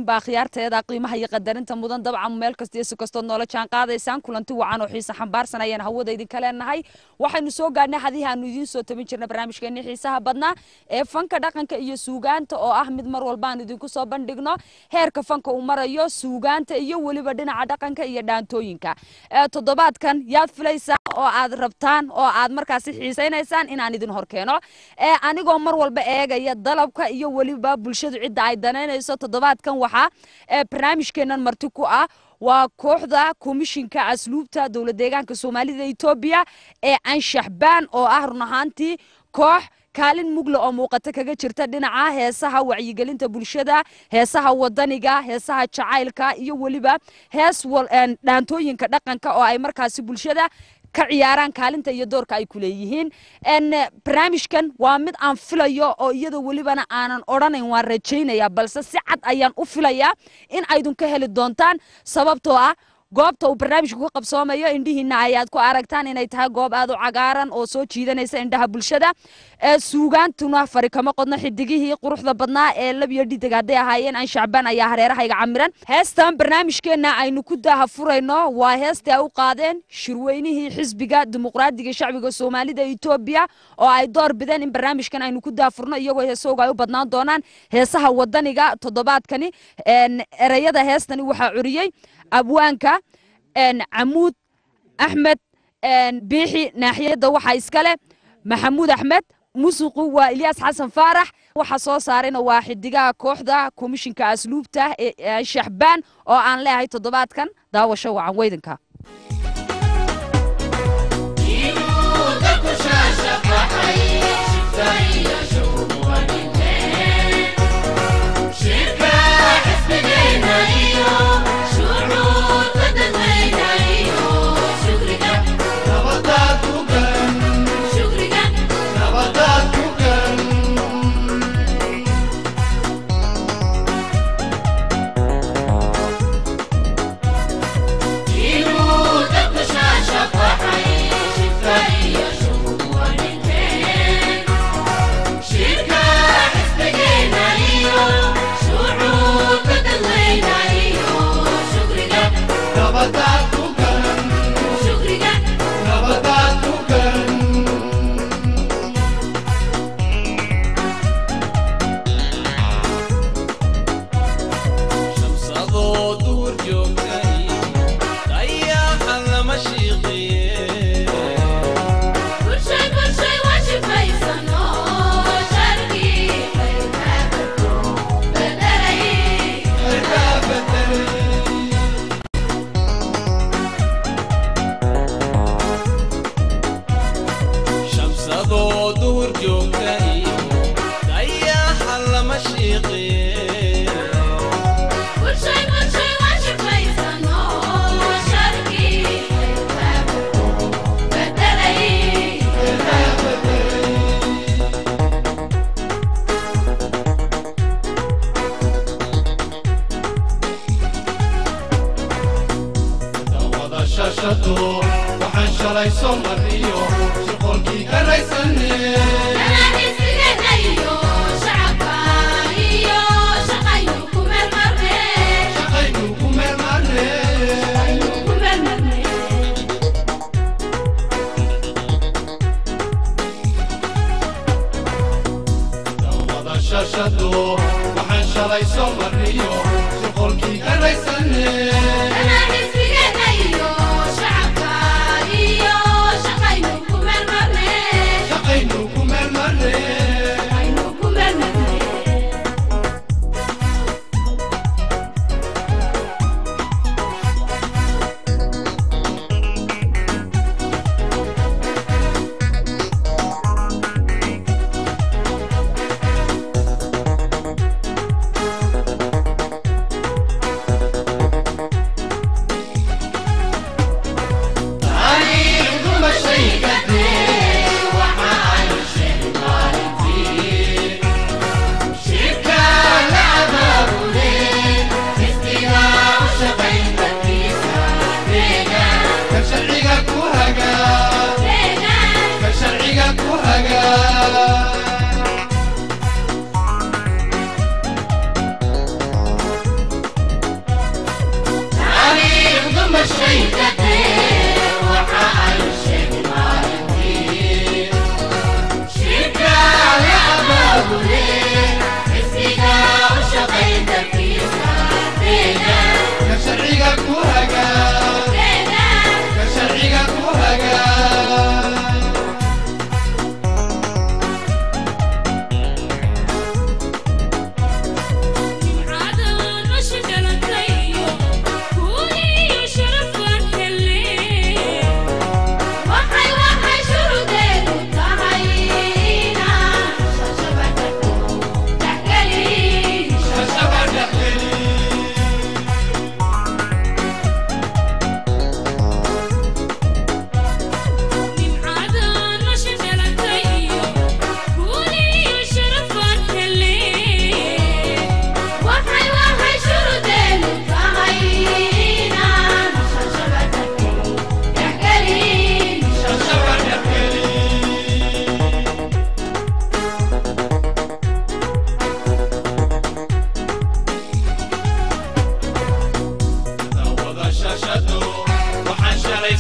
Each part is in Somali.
idilkiinba akhyaarteeda qiimaha iyo qadarinta mudan dabcan meel kasta iyo si kastood noola jaan qaadaysaan kulanti wacan oo xiise xambaarsan ayaan hawada idinka leenahay waxaynu soo gaadhnay hadii aanu idiin soo tabin jirna barnaamijkeennii xiisaha badnaa ee fanka dhaqanka iyo suugaanta oo ah mid mar walba aan idinku soo bandhigno heerka fanka uu marayo suugaanta iyo weliba dhinaca dhaqanka iyo dhaantooyinka toddobaadkan yaad filaysaa oo aad rabtaan oo aad markaasi xiisaynaysaan inaan idin horkeeno anigoo mar walba eegaya dalabka iyo weliba bulshadu cidda ay danaynayso toddobaadkan waxaa barnaamijkeennan marti ku ah waa kooxda komishinka asluubta dowlad deegaanka soomaalida etoobiya ee anshaxbaan oo ah run ahaantii koox kaalin mugle oo muuqata kaga jirta dhinaca heesaha wacyigelinta bulshada heesaha wadaniga heesaha jacaylka iyo weliba hees dhaantooyinka dhaqanka oo ay markaasi bulshada ka ciyaaraan kaalinta iyo doorka ay ku leeyihiin barnaamijkan waa mid aan filayo oo iyadoo welibana aanan odhanayn waan rajaynaya balse si cad ayaan u filayaa in aydun ka heli doontaan sababtoo ah goobta uu barnaamijku ka qabsoomayo indhihiina ayaad ku aragtaan inay tahay goob aad u cagaaran oo soo jiidanaysa indhaha bulshada suugaantuna fari kama qodno xidigihii quruxda badnaa ee labiyo dhidig hadday ahaayeen aan shacbaan ayaa hareerahayga camiran heestan barnaamijkeenna aynu ku daaha furayno waa heestii ay u qaadeen shirweynihii xisbiga dimuqraadiga shacbiga soomaalida etoobiya oo ay door bideen in barnaamijkan aynu ku daafurno iyagoo heesooga ay u badnaan doonaan heesaha wadaniga toddobaadkani ereyada heestani waxaa curiyey abwaanka camuud axmed biixi naaxiyadda waxaa iskale maxamuud axmed musuqu waa ilyaas xasan faarax waxa soo saarayna waa xidigaha kooxda komishinka asluubta ee shaxbaan oo aan leeyahay toddobaadkan daawasho wacan weydanka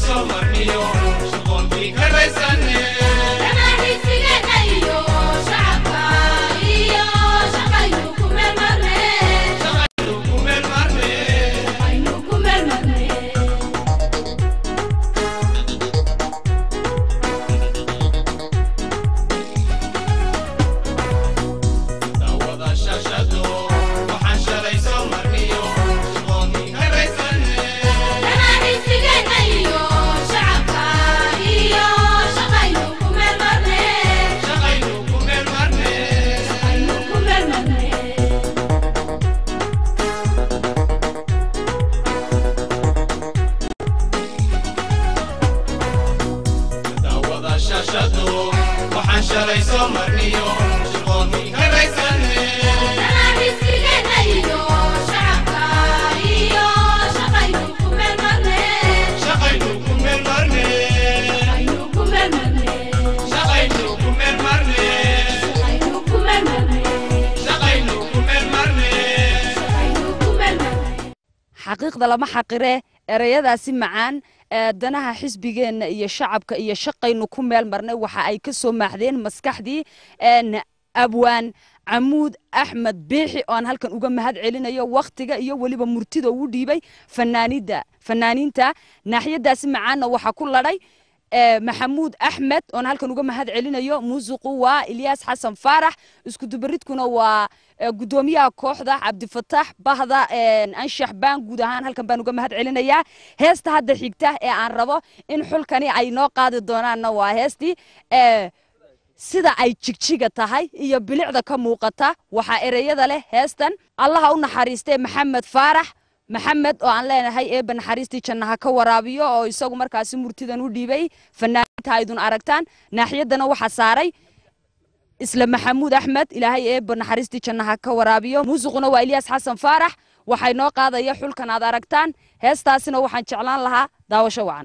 xaqiiqda lama xaqire ereyadaasi macaan danaha xisbigeenna iyo shacabka iyo shaqaynu ku meel marnay waxa ay ka soo maaxdeen maskaxdii abwaan camuud axmed biixi oo aan halkan uga mahad celinayo wakhtiga iyo weliba murtida uu dhiibay fanaanida fanaaniinta naaxiyadaasi macaanna waxaa ku ladhay maxamuud axmed oon halkan uga mahad celinayo muusiqu waa ilyaas xasan faarax iskudubaridkuna waa gudoomiyaha kooxda cabdifataax bahda anshax baan guud ahaan halkan baan uga mahad celinayaa heesta hadda xigta ee aan rabo in xulkani ay noo qaadi doonaanna waa heestii sida ay jigjiga tahay iyo bilicda ka muuqata waxaa ereyada leh heestan allaha u naxariistee maxamed faarax maxamed oo aan leenahay eebba naxariistii jannaha ka waraabiyo oo isagu markaasi murtidan u dhiibay fanaaniinta aydun aragtaan naaxiyaddana waxaa saaray isla maxamuud axmed ilaahay eebba naxariistii jannaha ka waraabiyo muusiquna waa ilyaas xasan faarax waxay noo qaadaya xulkan aad aragtaan heestaasina waxaan jeclaan lahaa daawasho wacan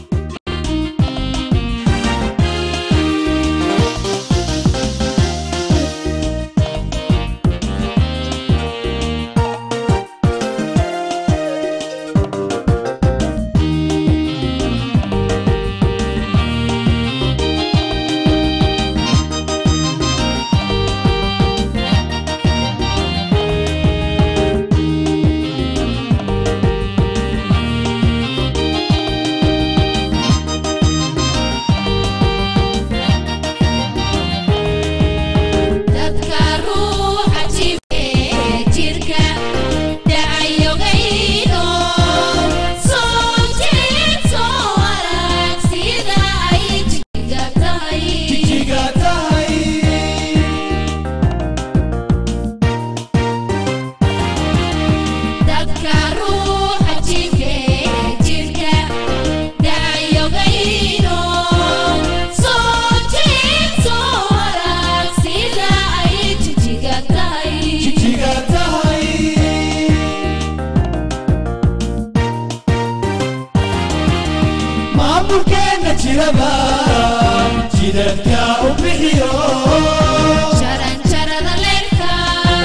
maamulkeena jiraba jidadka u bixiyo jaranjarada leerka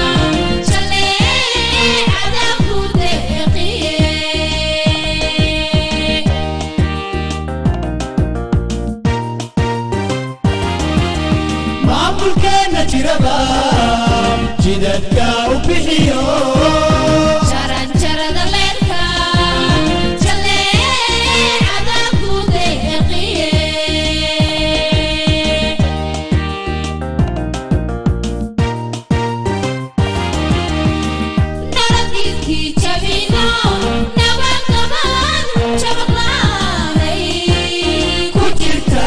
jaleecada ku deeqiye maamulkeena jiraba jidadka u bixiyo jaranjarada leerka jaleecada ku deeqiye naradidkii jabino nabadqabaan jabaqlaanay ku jirta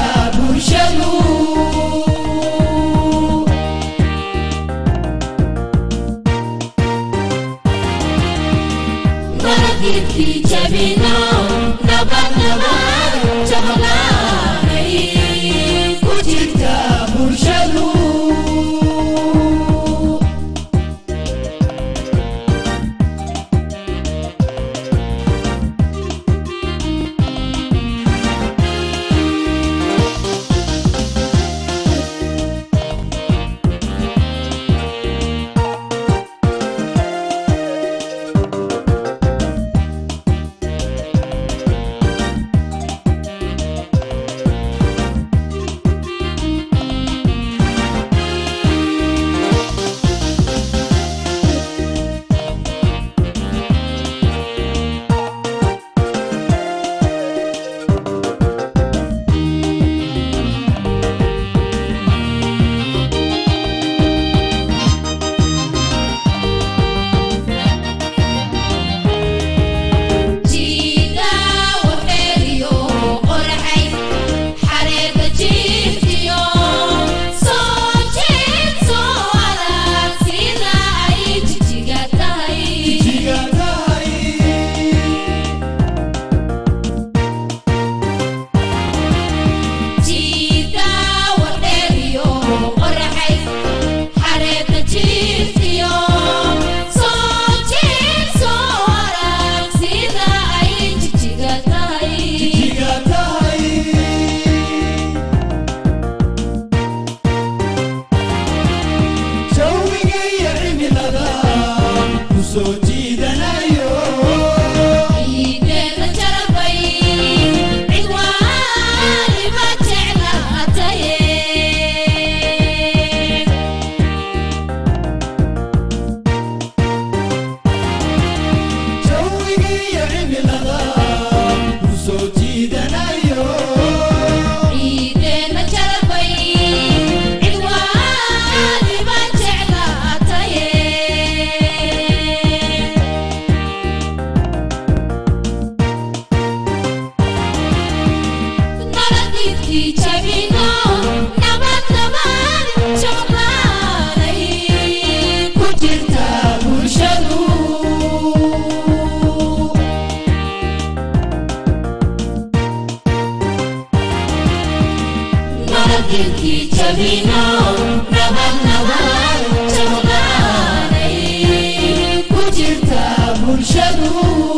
bulshadu nabadgelkii jabino nabad nabad jabqaanay ku jirta bulshadu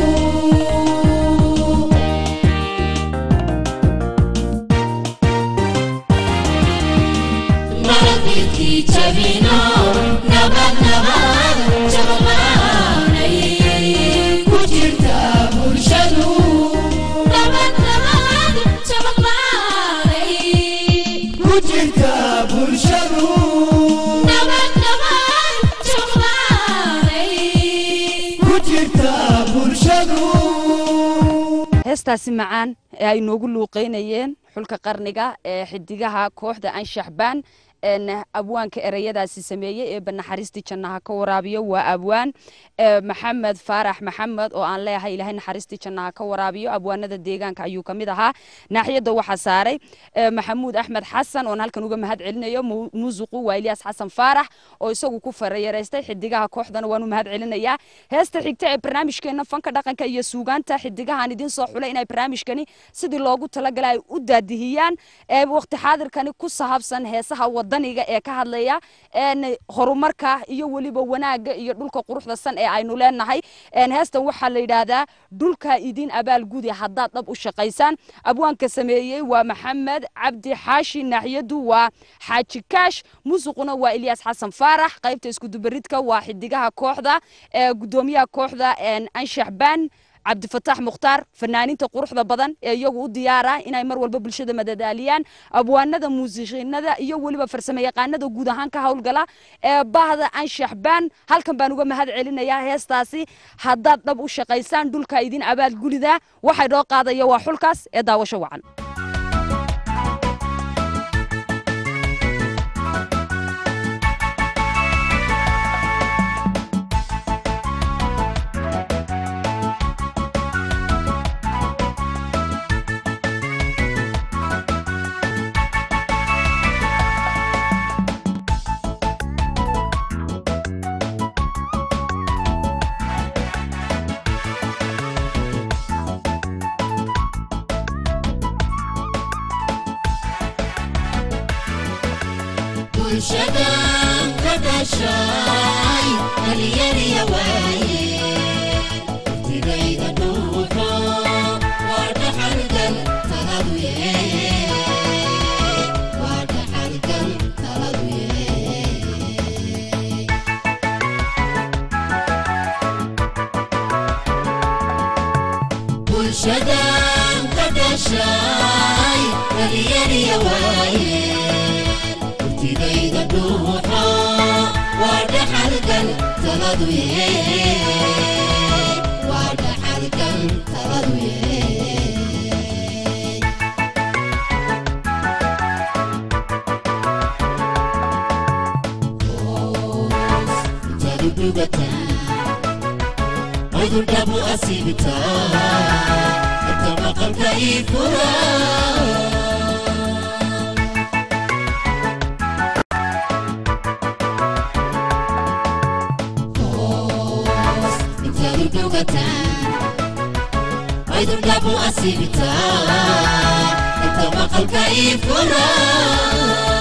nabadgelkii jabino nabad nabad jabqaanay ku jirta bulshadu nabad nabad jabqaanay ku jirta bulshadu nabad nabad jabqaanay ku jirta bulshadu heestaasi macaan ee ay noogu luuqeynayeen xulka qarniga ee xidigaha kooxda anshaxbaan een abwaanka ereyadaasi sameeyey ee banaxariistii jannaha ka waraabiyo waa abwaan ee maxamed faarax maxamed oo aan leeyahay ilaahay naxariistii jannaha ka waraabiyo abwaanada deegaanka ayuu ka mid ahaa naaxiyadda waxaa saaray ee maxamuud axmed xasan oon halkan uga mahad celinayo mu- muusiqu waa ilyaas xasan faarax oo isagu ku farayareystay xidigaha kooxdana waan u mahad celinayaa heesta xigta ee barnaamijkeena fanka dhaqanka iyo suugaanta xidigahan idin soo xulay inay barnaamijkani sidii loogu talagalay ay u daadihiyaan ee waqti xaadirkani ku sahabsan heesaha wadaniga ee ka hadlaya een horumarka iyo weliba wanaaga iyo dhulka quruxda san ee aynu leenahay een heestan waxaa la yidhaahdaa dhulka idin abaalgudi haddaad dhab u shaqaysaan abwaanka sameeyey waa maxamed cabdi xaashi naaxiyadu waa xaaji kaash muusiquna waa ilyaas xasan faarax qaybta iskudubaridka waa xidigaha kooxda ee gudoomiyaha kooxda een anshax baan cabdifataax mukhtaar fanaaniinta quruxda badan ee iyagu u diyaara inay mar walba bulshada madadaaliyaan abwaanada muusiqiinada iyo weliba farsamo yaqaanada guud ahaan ka howlgala ee bahda anshax baan halkan baan uga mahad celinayaa heestaasi haddaad dhab u shaqaysaan dhulka idin abaal gulida waxay dhoo qaadaya waa xulkaas ee daawasho wacan bulshadan ka dhashay dhalyariya waaye waqtigayda dhuuxo waa dhaxalgal taladu yee waa dhaxalgal taladu yee bulshadan ka dhashay dhalyariya waaye waqtigayda dhuuxo waa dhaxalgal taladu yee waa dhaxalgal taladu yee hoos intaad u dhugataan aydun dhabu asiibitaa inta maqalka ii furaa hoos intaad u dhugataan aydun dhabu asiibitaa inta maqalka ii furaa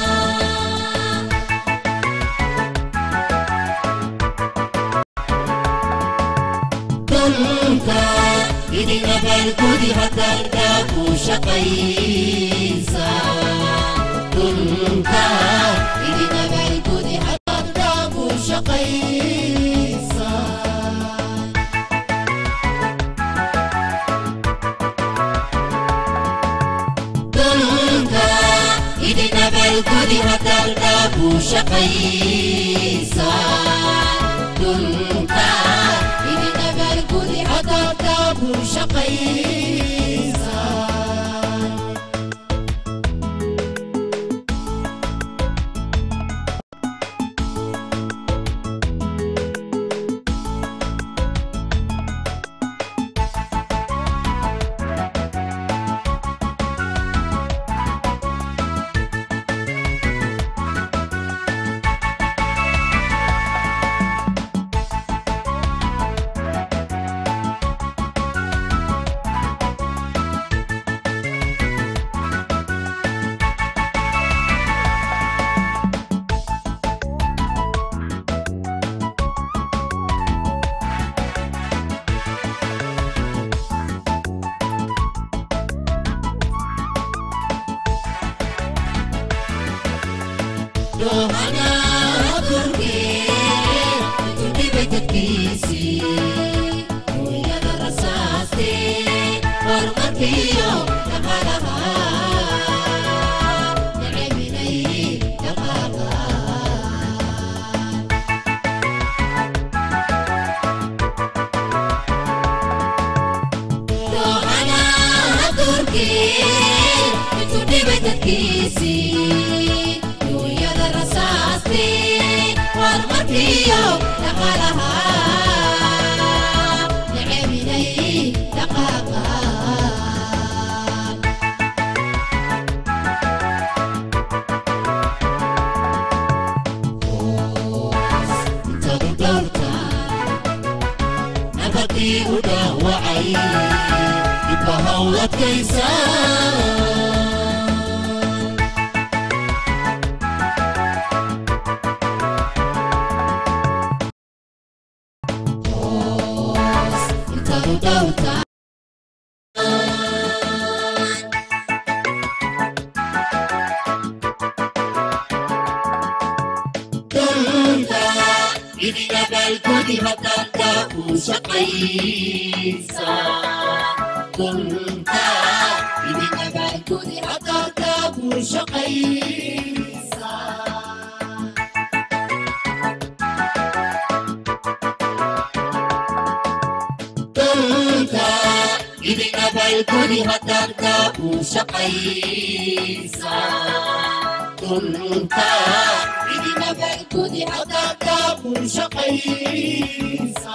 dhulka idin abaalgudi haddaad dhaabu shaqaysa dhulka idin abaalgudi haddaad dhaabu shaqaysa dhulka idin abaalgudi haddaad dhaabu shaqaysa dhulka idin abaalgudi haddaad dhaabu shaqaysa doohana turkee kudhibay dadkiisii hooyada rasaastee horumarkiyo dhaqaalaha naceminay dhaqaalaha doohana turkee intuu dhibay dadkiisii duunyada rasaastee horumarkiyo dhaqaalaha naceminay dhaqaalaha intadu dhowrta nabadii u dhaawacay dhibbaha u adkaysa intadu dhowrta dhulka idina balgudi hadalka u shaqaysa dhulka idina balgudi hadalka u shaqaysa dhulka idina balgudi hadalka u shaqaysa dhulka idina balgudi hadalka u shaqaysa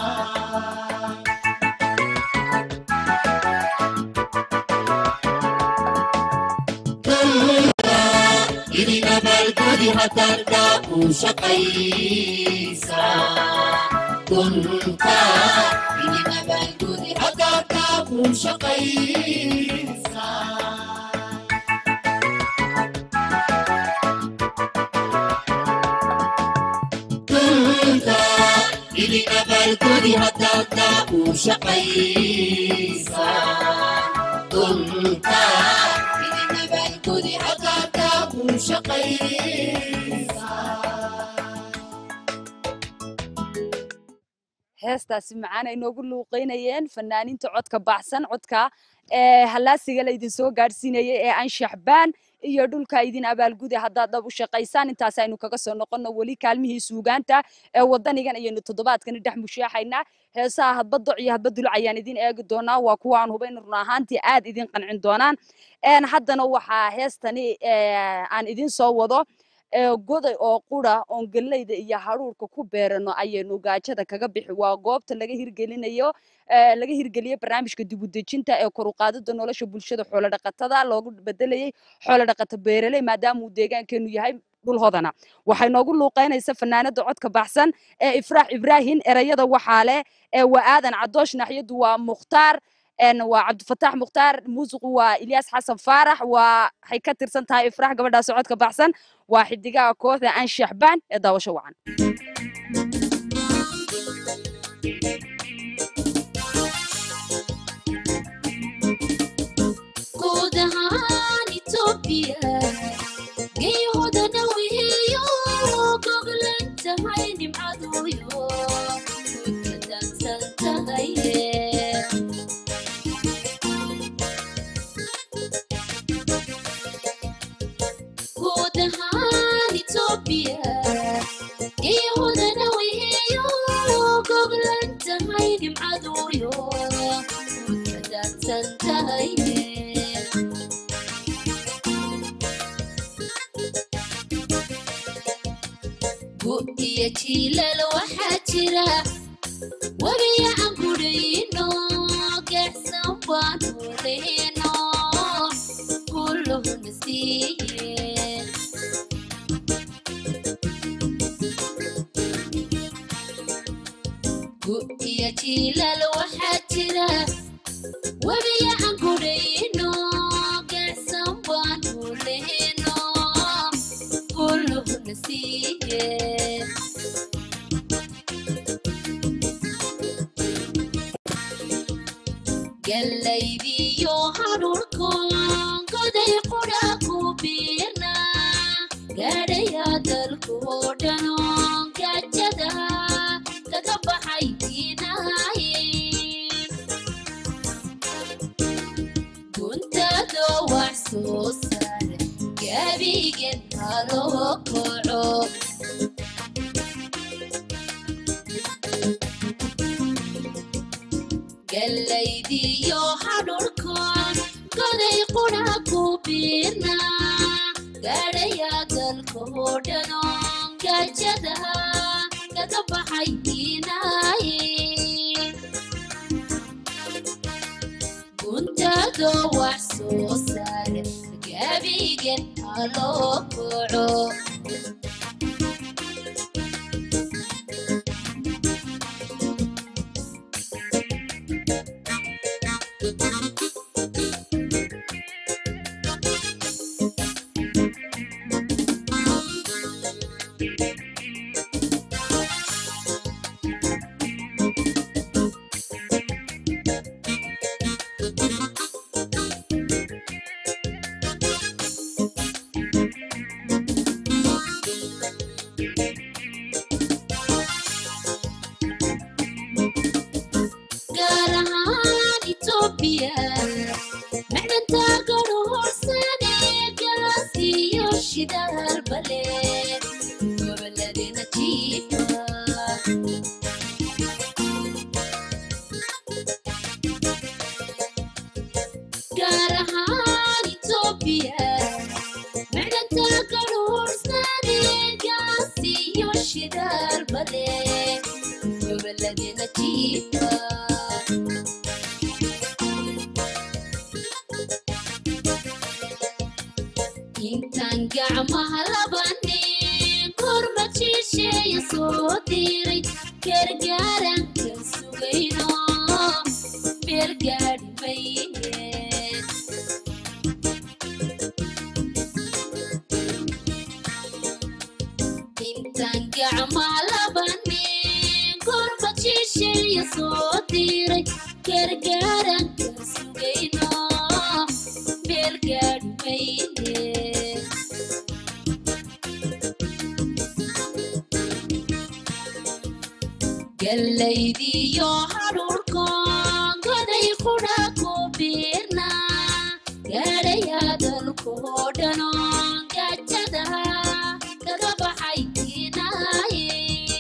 idina balgudi hadalka u shaqaysa dhulka idina balgudi hadalka u shaqaysa dhulka idina balgudi hadalka u shaqaysa dhulka idina balgudi hadalka u shaqaysa heestaasi macaan ay noogu luuqeynayeen fanaaniinta codka baxsan codka ee hallaasiga la idin soo gaadhsiinayay ee anshaxbaan iyo dhulka idin abaalguda haddaad dhab u shaqaysaan intaas aynu kaga soo noqonno weli kaalmihii suugaanta ee wadanigan ayaynu toddobaadkani dhex mushaaxaynaa heesaha hadba doc iyo hadba duluc ayaan idin eegi doonaa waa kuwa aan hubayn run ahaantii aad idin qancin doonaan Een, haddana waxaa heestani ee, aan idin soo wado ee, goday oo qura oon galleyda iyo haruurka ku beerano ayaynu gaajada kaga bixi waa goobta laga hirgelinayo ee, laga hirgeliyo barnaamijka dibudejinta ee kor u qaadida nolosha bulshada xoolodhaqatada loogu bedelayay xoolodhaqato beeraley maadaama uu deegaankeenu yahay dhul hodana waxay noogu luuqeynaysa fanaanada codka baxsan ee ifraax ibraahin erayada waxaa leh ee waa aadan cadoosh naxyadu waa mukhtaar een waa cabdifataax mukhtaar muusiqu waa ilyaas xasan faarax waa waxay ka tirsan tahay ifraax gabadhaas codka baxsan waa xidigaha kooxda aan shaxbaan ee daawasho wacan guud ahaan Itoobiya geeyahooda wihiyo goglan tahay nimcaduyo way ka daadsan tahay guud ahaan Itoobiya geeyahooda wihiyo goglan tahay nimcaduyo way ka daadsan tahay gu iyo jiilal waxaa jira webiya aan gudhayno gaacsan baanu lehno kulluhuna siiye gu iyo jiilal waxaa jira webiya aan gudhayno gaacsan baanu lehno kulluhuna siiye gallaydiyo hadhurkoon goday qudha ku biirna gaadhaya dalka guntaado wax soo saar gabigen haloo koco gallaydiyo hadhurkoon goday qudha ku biirna gaadhaya dalka oo dhanoon gaajada kaga baxay diinaaye guntaado wax soo saar gabigen haloo koco gaar ahaan Itoobiya macdanta garohorsane gaas iyo shidaal bale goboladena jiifa gaar ahaan Itoobiya macdanta garohorsane gaas iyo shidaal bale goboladena jiifa intaan gacmaha labanin kormad shisheeya soo diray gargaaranka sugayno meel gaadhi mayne intaan gacmaha labanin kormad shisheeya soo diray gargaaranka sugayno meel gaadhi mayne gallaydiyo hadhurkoon goday qudha ku biirna gaadhaya dalkoo dhanoon gaajada kaga baxay diinaaye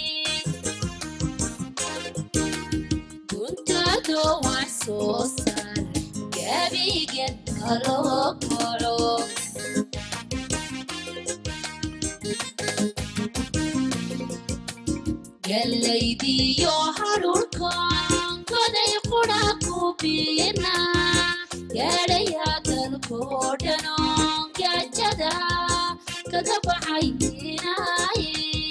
guntaado wax soo saar gabigen haloo koco gallaydiyo hadhurkoon goday qudha ku biirna gaadhaya dalkoo dhanoon gaajada kaga baxay diinaaye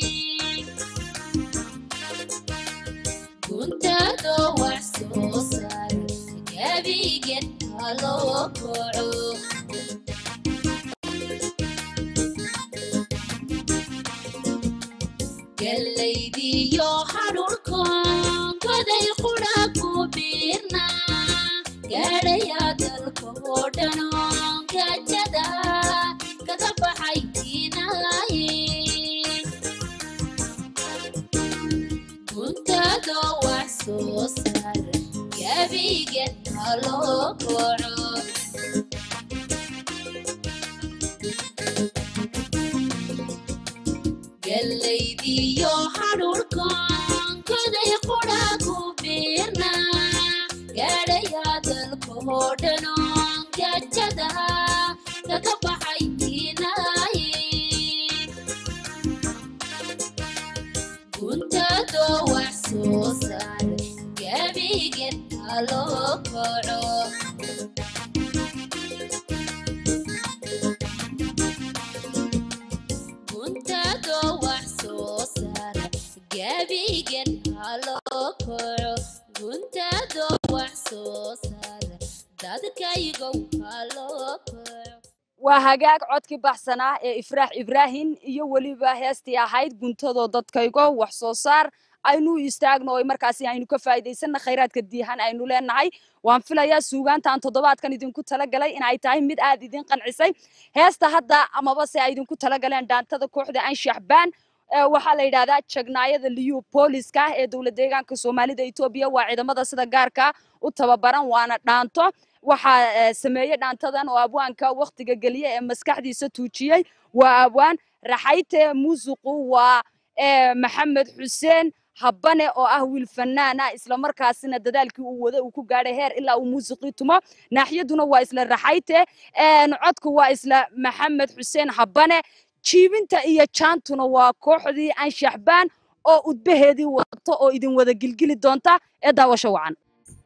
guntaado wax soo saar gabigen haloo koco gallaydiyo hadhurkoon goday qudha ku biirna gaadhaya dalka oo dhanoon gaajada kaga baxay diinaaye guntaado wax soo saar gabigen haloo koco gallaydiyo hadhurkoon goday qudha ku biirna gaadhaya dalka oo dhanoon gaajada kaga baxay diinaaye guntaado wax soo saar gabigen haloo koco guntaado wax soo saar gabigen haloo koco guntaado wax soo saar dadkaygow haloo koco waa hagaag codkii baxsanaa ee ifraax ibraahim iyo weliba heestii ahayd guntadoo dadkaygo wax soo saar aynu istaagno oo markaasi aynu ka faa'iidaysanna khayraadka diihan aynu leenahay waan filayaa suugaantaan toddobaadkan idinku talagalay in ay tahay mid aad idin qancisay heesta hadda amaba se ay idinku talagaleen dhaantada kooxda anshaxbaan waxaa la yidhahdaa jagnaayada liyu booliska ee dowlad deegaanka soomaalida etoobiya waa ciidamada sida gaarka u tababaran waana dhaanto waxaa eh, sameeyey dhaantadan oo abwaanka wakhtiga geliya ee maskaxdiisa tuujiyey waa abwaan raxayte muusiqu waa eh, maxamed xuseen habane oo ah wiil fanaan ah islamarkaasina dadaalkii uu wada uu ku gaadhay heer ilaa uu muusiqii tumo naaxiyaduna waa isla raxayte een, codku waa isla maxamed xuseen habane jiibinta iyo jaantuna waa kooxdii anshaxbaan oo udbaheedii wadato oo idin wada gilgili doonta ee daawasho wacan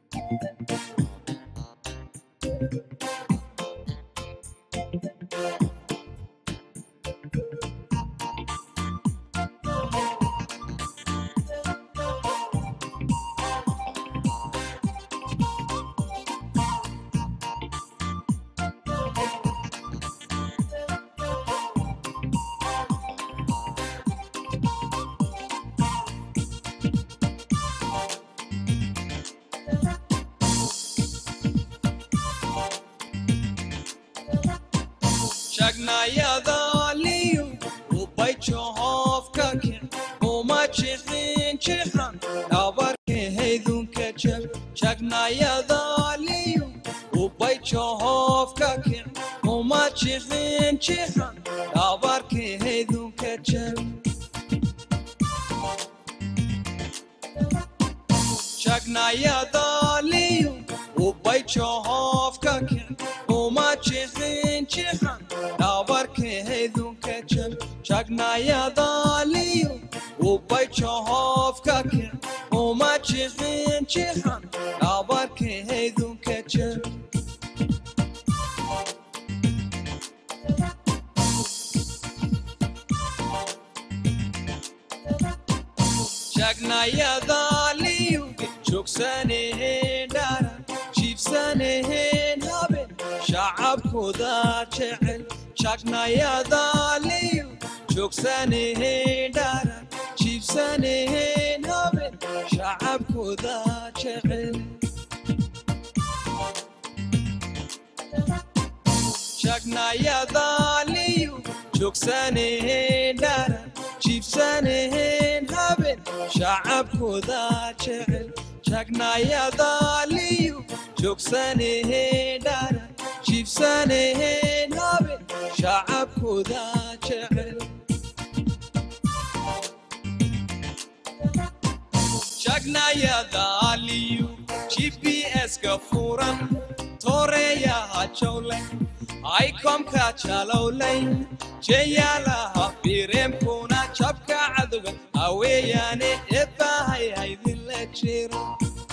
shagnayadaaliyu ubayjohofka kix uma jixin jixan dhabarkahaydunka jab shagnayadaaliyu ubayjohofka kix uma jixin jixan dhabarkahaydunka jab shagnayadaaliyu ubayjohofka kix uma jixin jixan dhabarkahaydunka jab shagnayadaaliyu ubayjohofka kix uma jixin jixan dhabarkahaydunka jab shagnayadaaliyu joogsanaheen dharan jiibsanaheen haben shacabkooda jecel shagnayadaaliyu joogsanaheen dharan jiibsanaheen haben shacabkooda jecel shagnayadaaliyu joogsanaheen dharan jiibsanaheen haben shacabkooda jecel shagnayadaaliyu joogsanaheen dharan jiibsanaheen haben shacabkooda jecel shagnayadaaliyu gps-ka furan tooreeyaha jawlay aykomka jalowlay jeyaalaha bireemkuna jabka cadowga aweeyaane eebbahay haydinla jiro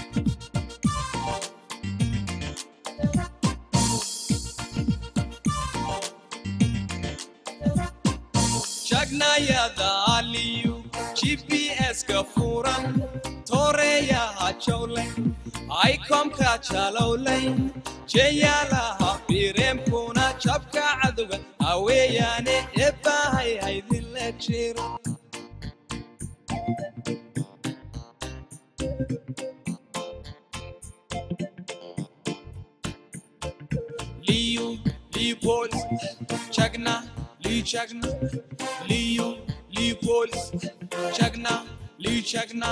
shagnayadaaliyu gps-ka furan tooreeyaha jawlay aykomka jalowlay jeyaalaha bireemkuna jabka cadowga aweeyaane eebbahay haydinla jiro liyu lipols chagna li chagna liyu lipols chagna li chagna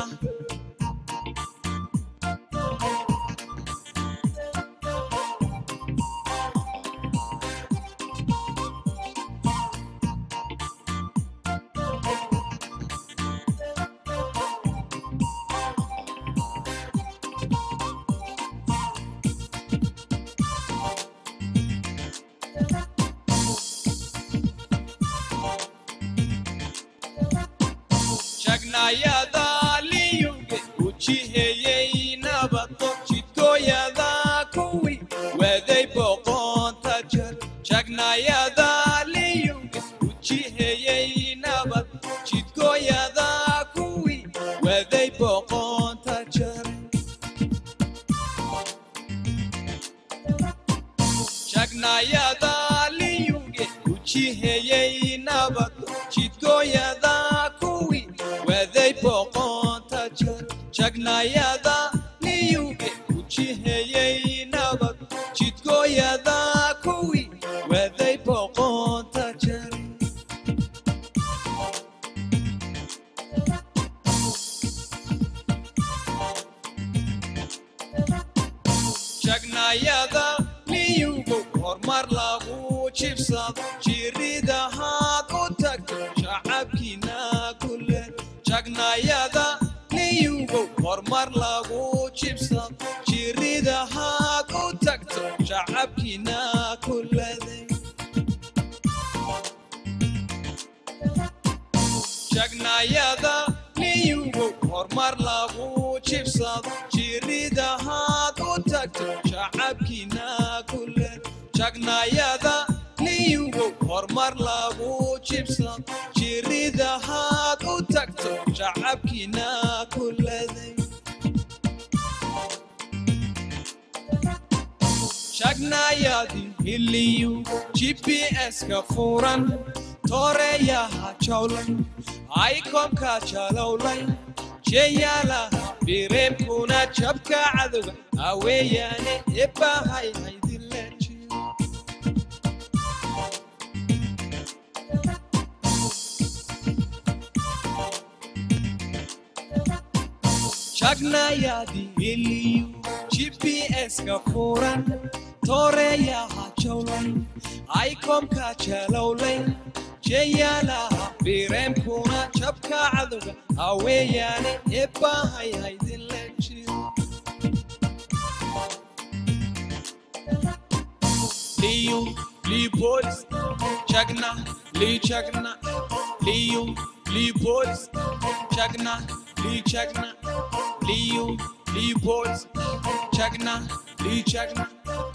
shagnayadaaliyuge ujiheyey nabado jidkooyada kuwi waday boqonta jar shagnayadaaliyuge ujiheyey nabad jidkooyada kuwi waday boqonta jar shagnayadaaliyuge ujiheyey nabad jidkooyada kuwi waday boqonta jar shagnayada niyuge ujiheyey nabad jidkooyada kuwi waday boqonta jar shagnayada hormar lagu jibsado jiridahaad u tagto shacabkiina kule jagnayada niyugow hormar lagu jibsado jiridahaad u tagto shacabkiina kulade jagnayada niyugow hormar lagu jibsado jiridahaad u tagto shacabkiina kule jagnayada niyugow hormar lagu jibsado jiridahaad u tagto shacabkiina kulade shagnayadi hiliyu gps-ka furan tooreeyaha jawlay aykomka jalowlay jeeyaalaha bireebkuna jabka cadowga aweeyaane ebahay haydile jiro shagnayadi hiliyu gps-ka furan tooreeyaha jawlay aykomka jalowlay jeeyaalaha bireemkuna jabka cadowga aweeyaane ebahay haydinle jiro liyu lipolis jagna li jagna liyu lipolis jagna li jagna liyu lipolis jagna li jagna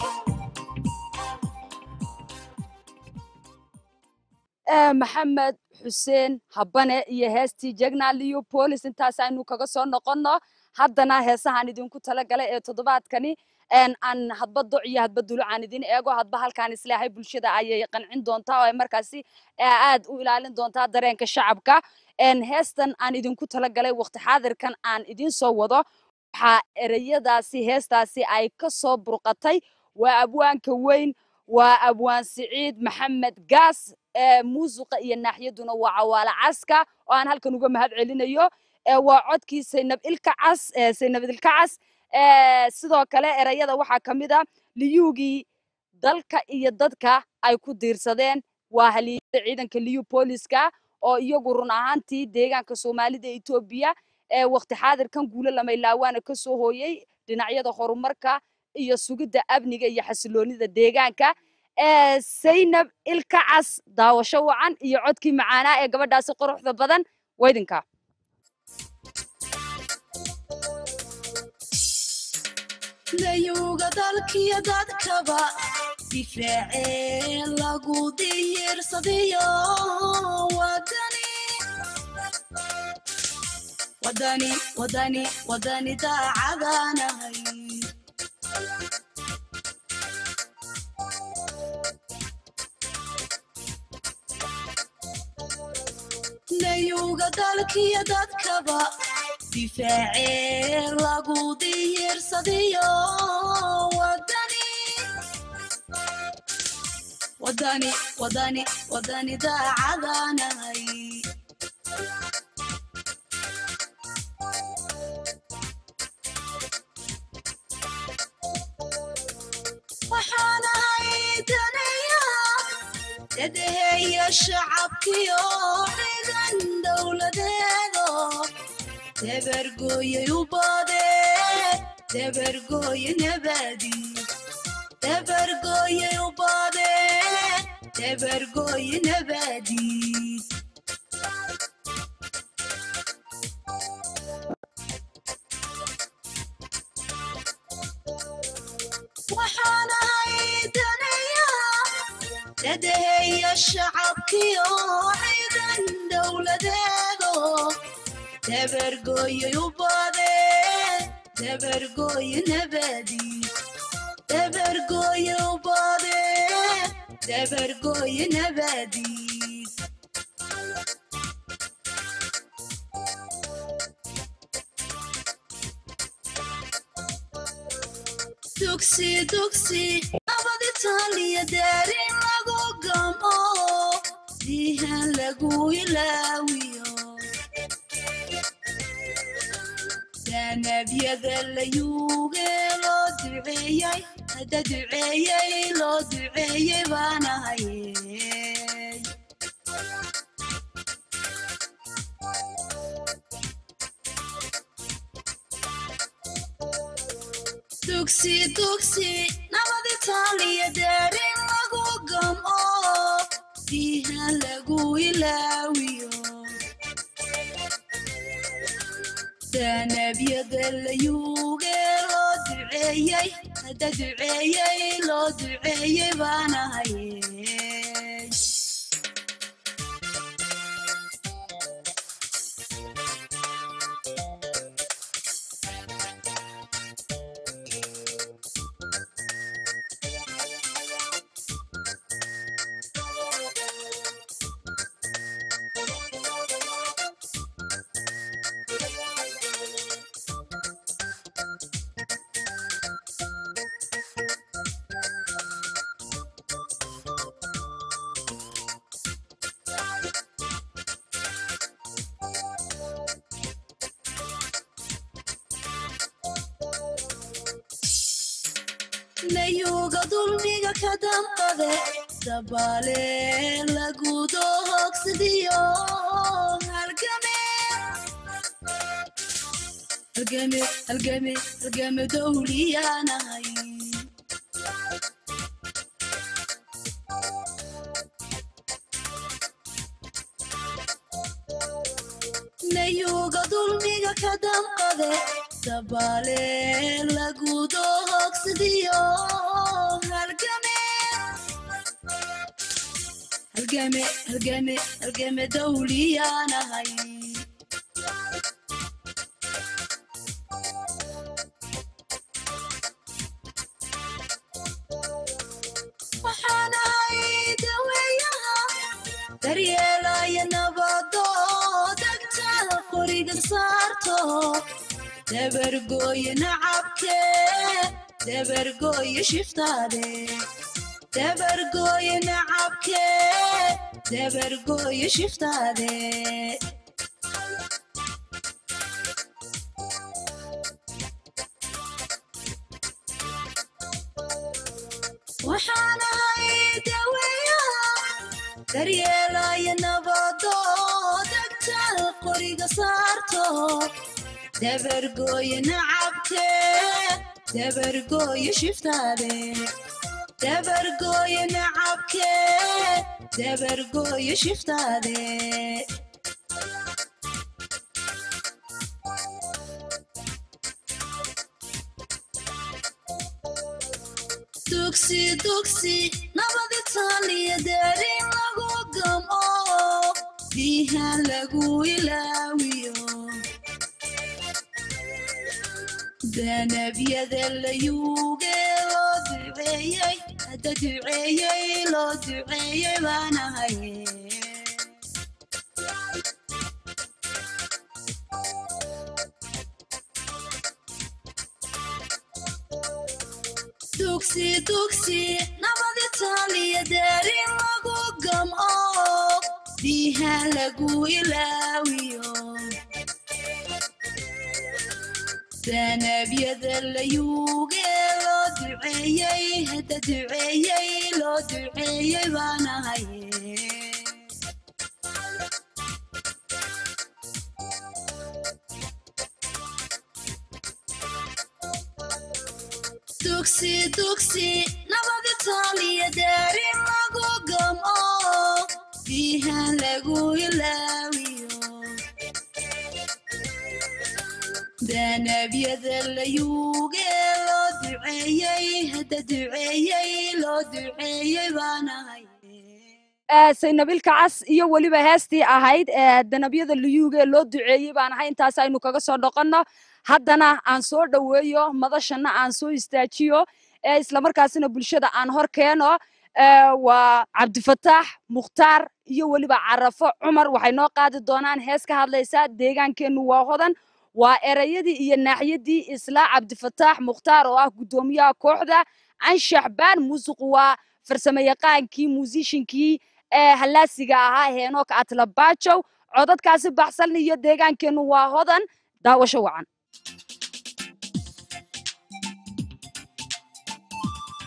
maxamed xuseen habane iyo heestii jegna leopolis intaas aynu kaga soo noqonno haddana heesahaan idinku talagalay ee toddobaadkani aan hadba doc iyo hadba dulo aan idin eego hadba halkaan isleehay bulshada ayay qancin doontaa oo ay markaasi aad u ilaalin doontaa dareenka shacabka heestan aan idinku talagalay waqti xaadirkan aan idin soo wado waxaa ereyadaasi heestaasi ay ka soo burqatay waa abwaanka weyn waa abwaan siciid maxamed gaas muusiqa iyo naaxiyaduna waa cawaale caska oo aan halkan uga mahad celinayo waa codkii saynab ilka cas saynab ilka cas sidoo kale erayada waxaa ka mid a liyuugii dalka iyo dadka ay ku diirsadeen waa haliyada ciidanka liyu booliska oo iyagu run ahaantii deegaanka soomaalida etoobiya ee waqti xaadirkan guulo lamaylawaana ka soo hooyey dhinacyada horumarka iyo sugidda amniga iyo xasiloonida deegaanka saynab ilka cas daawasho wacan iyo codkii macaanaa ee gabadhaasi quruxda badan waydinka layuga dalkiyo dadkaba difaacee lagu diyirsadiyo wadani wadani wadani wadani daacadanahay layuga dalkiyo dadkaba difaacee lagu diyirsadiyo wadani wadani wadani wadani daacadanahay waxaan ahay danaya edeheeya shacabkiyo ciidan dowladeedo debergooyay u baade debergooye nabadi debergooyay u baade debergooye nabadi waxaan ahay danaya edeheeya shacabkiyo ciidan dowladeedo debergooyay u baade debergooye nabadi debergooye u baade debergooye nabadi dugsi dugsi nabad itaaliya daarin lagu gamo dihan lagu ilaawiyo danabyada layuuge loo duceeyay hadda duceeyey loo duceeyey baan ahaye dugsi dugsi nabad itaaliya daarin lagu gamo biha lagu ilaawiyo danabyada layuuge loo duceeyey hadda duceeyey loo duceeyey baan ahaye layuuga dulmiga ka damqade dabaale lagudo hogsadiyo halgame halgame halgame halgame dowliyaanahay layuuga dulmiga ka damqade dabaale lagudo hogsadiyo halgame halgame halgame halgame dowliyaanahay waxaan ahay daweeyaha daryeelaya nabado dagtada qoriga saarto dabargooye nacabke dabargooye shiftaade dabargooye nacabke dabargooye shiftaade waxaan ahay daweeyaha daryeelaya nabado dagtada qoriga saarto dabargooye nacabke dabargooye shiftaade dabargooye nacabke dabargooye shiftaade dugsi dugsi nabad itaaliya daarin lagu gamo biha lagu ilaawiyo danabyada layuuge loo duceeyey hadda duceeyey loo duceeyey baan ahaye dugsi dugsi nabad itaaliya daarin lagu gamo biha lagu ilaawiyo danabyada layuuge loo duceeyey hadda duceeyey loo duceeyey baan ahaye dugsi dugsi nabad itaaliya daarin lagu gamo biha lagu ilaawiyo danabyada layuuge loo duceeyey hadda duceeyey loo duceeyey baan ahay saynabilka cas iyo weliba heestii ahayd ee danabyada liyuuga ee loo duceeyey baan ahay intaas aynu kaga soo dhoqonno haddana aan soo dhoweeyo madashana aan soo istaajiyo ee islamarkaasina bulshada aan hor keeno waa cabdifataax mukhtaar iyo weliba carafo cumar waxay noo qaadi doonaan hees ka hadlaysa deegaankeennu waa hodan waa erayadii iyo naaxiyadii isla cabdifataax mukhtaar oo ah guddoomiyaha kooxda anshax baan muusiqu waa farsamo yaqaankii muusishinkii ee hallaasiga ahaa heenook atlabaajow codadkaasi baxsan iyo deegaankeennu waa hodan daawasho wacan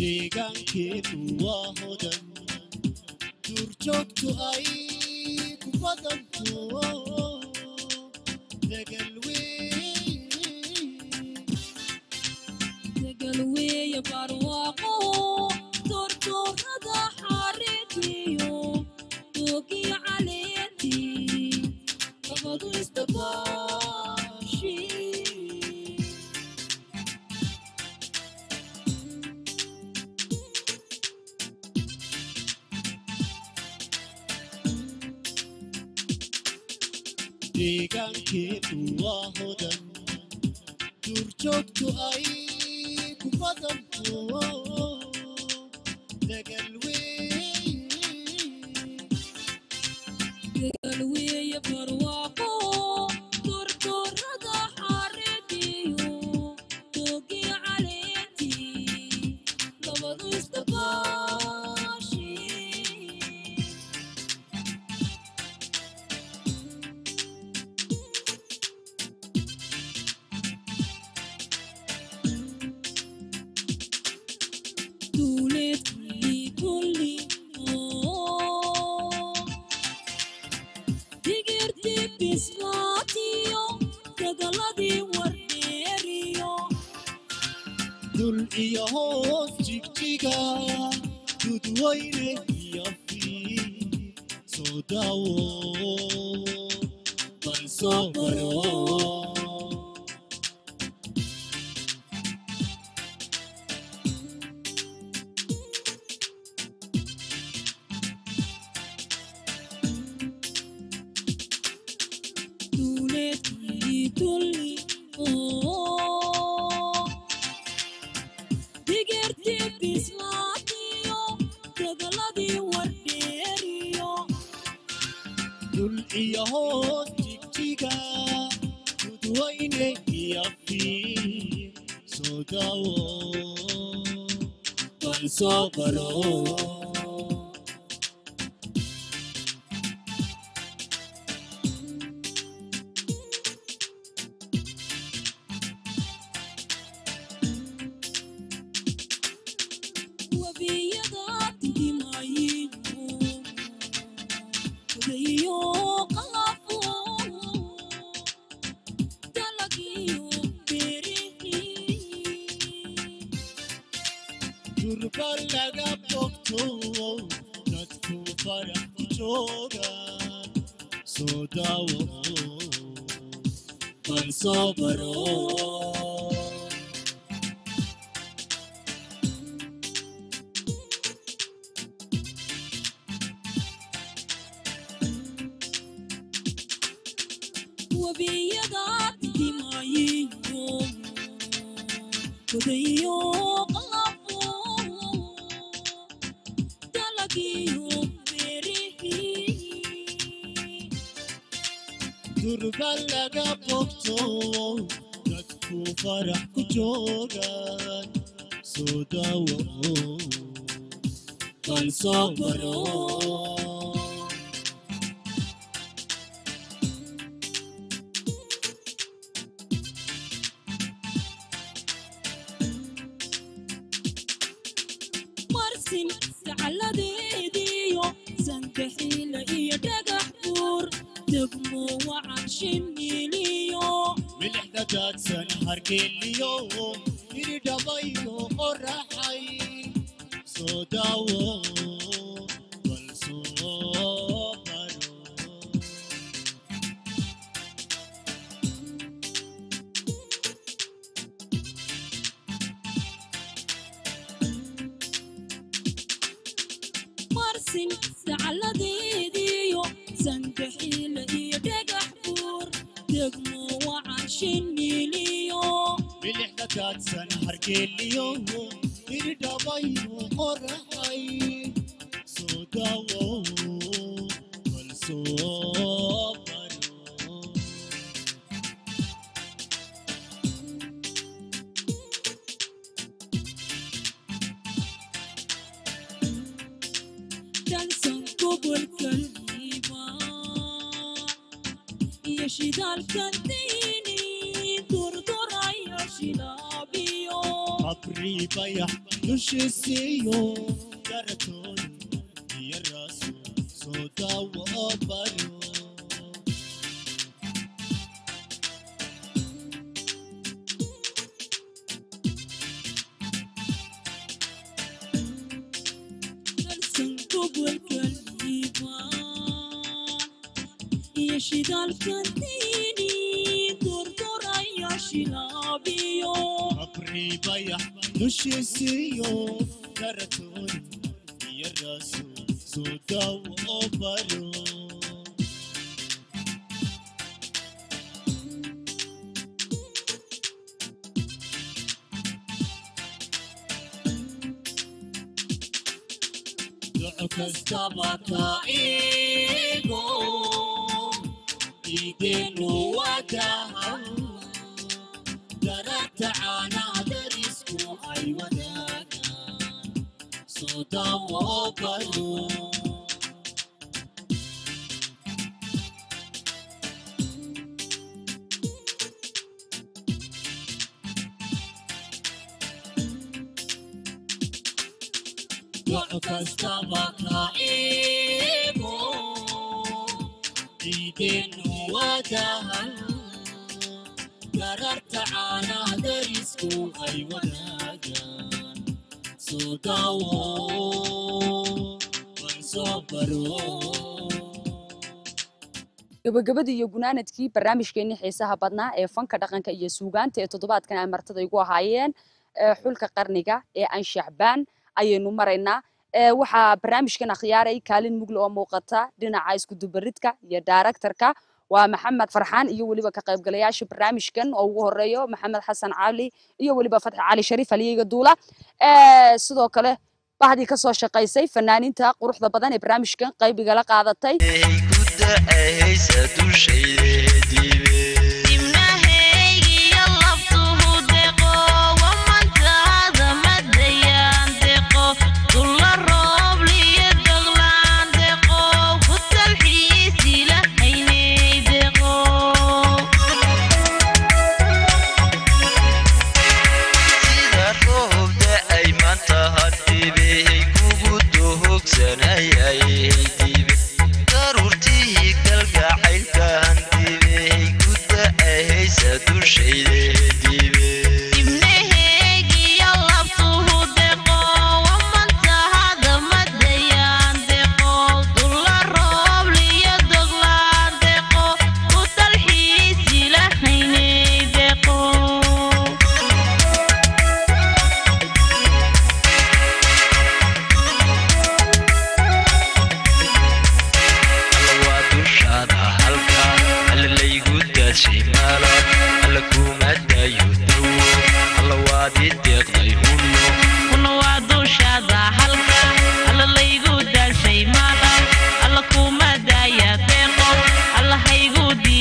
deegaankeenu waa hodan duurjoogtu ay ku badanto degal weyn degalweeye barwaaqo tortoorada xareetiyo doogiyo caleentii labadu isdabaashi deegaankeenu waa hodan duurjoogtu ay ku badanto degal weyn degalweeye barwaaqo tortoorada xareetiyo doogiyo caleentii labadu isdabaashi duuleed kulli kulli oo digirti bislaatiyo dagaladii wardheeriyo dul iyo hoos jigjiga dudweyne iyo fiid soo daawo bal soo baro duuleed kulli tulli oo digirti bislaatiyo dagaladii wardheeriyo dul iyo hoos jigjiga dudweyne iyo fiid soo daawo bal soo baro wabiyada tidimayiyo kudayo qalafo dalagiyo beerihii durba laga bogto dadku farax ku joogaan soo daawo bal soo baro wabiyada tidimayiyo kudayo qalafo dalagiyo beerihii durba laga bogto dadku farax ku joogaan soo daawo bal soo baro marsin gacaladeediyo sankaxiila iyo dhagax buur degmo wacan shimiliyo milixda daadsan hargeliyo iridhabayo qoraxay soo daawo bal soo baro marsin gacaladeediyo sankaxiila iyo dhagax buur degmo wacan shimiliyo milixda daadsan hargeliyo iridhabayo qoraxay soo daawo bal soo baro dalsan gobolkan hiibaa iyo shidaalkan diini durdurayo shilaabiyo abri abrii bayax dushiisiiyo garatoon iyo raaso soo daawo oo baro darsan gobolkan diibaan iyo shidaalkan diini durduraya shilaabiyo abrii bayax dushiisiiyo garatoon iyo raaso soo daawo oo baro duco kastaba ka igo dhiigeenu wadaha daragta caanaha darisku ay wadaagaan soo daawo baro duco kastaba ka igo dhiigeenu wadaha gararta caanaha darisku ay wadaagaan soo daawo bal soo baro gabagabadii iyo gunaanadkii barnaamijkeenii xiisaha badnaa ee fanka dhaqanka iyo suugaanta ee toddobaadkan ay martada igu ahaayeen ee xulka qarniga ee anshaxbaan ayaynu maraynaa ee waxaa barnaamijkan akhyaaray kaalin mugle oo muuqata dhinaca iskudubaridka iyo daaraktarka waa maxamed farxaan iyo weliba ka qaybgalayaasha barnaamijkan oo ugu horeeyo maxamed xasan cali iyo weliba fatxi cali shariif haliyeyga duula Ee, sidoo kale bahdii kasoo shaqaysay fanaaniinta quruxda badan ee barnaamijkan qaybigala qaadatay Dimnahaygiyo laftuhu deqo, wamantaada madayaan deqo, dulla roob liyo daglaan deqo, ku talxiisi lahaynay deqo. sida roobda ay maanta hadhibey kugu dohogsanayay dibe daruurtii kalgacaylkan dibey ku da'ahaysa dushayde